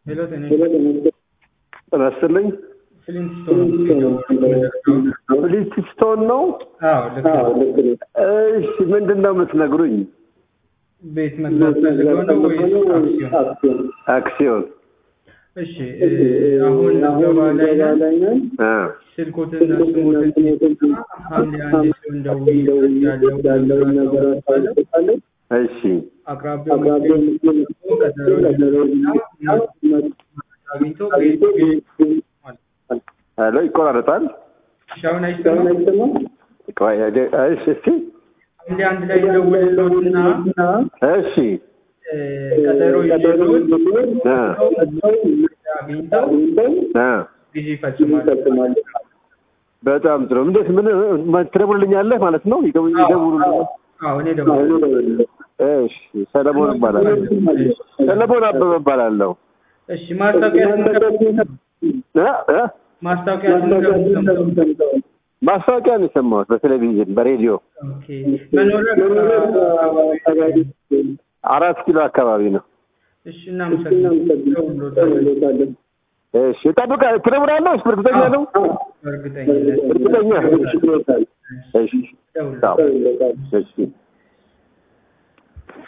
ሄሎ ጤና ጤና ይስጥልኝ። ፍሊንትስቶን ነው? አዎ ልክ ነው። እሺ፣ ምንድን ነው የምትነግሩኝ? ቤት መግዛት ፈልገው ነው ወይስ አክሲዮን? አክሲዮን። እሺ እ አሁን ገባ ላይ ነን። አ ስልኮትና ስሞትን ሐምሌ አንድ ሲሆን ደውዬ ያለውን ነገር አሳውቃለሁ። እሺ፣ አቅራቢያው የሚገኝ ቀጠሮ ይዘውና አግኝቶ ቤት ሄሎ፣ ይቆራረጣል። ሻውን አይሰማም። ቆይ፣ እሺ፣ እስቲ ሐምሌ አንድ ላይ ደውልልዎትና እሺ፣ እ ቀጠሮ ይዘውት አ አግኝተው አ ጊዜ ይፈጽማሉ። በጣም ጥሩ። እንዴት ምን ትደውልልኛለህ ማለት ነው? ይደው- ይደውሉልኛል። አዎ እኔ ደግሞ እሺ፣ ሰለሞን እባላለሁ። ሰለሞን አበበ እባላለሁ። እሺ ማስታወቂያ እ እ ማስታወቂያ ሰምተው ማስታወቂያ ነው የሰማሁት በቴሌቪዥን በሬዲዮ ኦኬ መኖሪያ አካባቢ አራት ኪሎ አካባቢ ነው። እሺ እናመሰግናለን። እሺ ጠብቃ ትደውላለህ? እሺ እርግጠኛ ነው? በእርግጠኝነት እርግጠኛ? እሺ፣ እሺ፣ ደውል አዎ፣ እሺ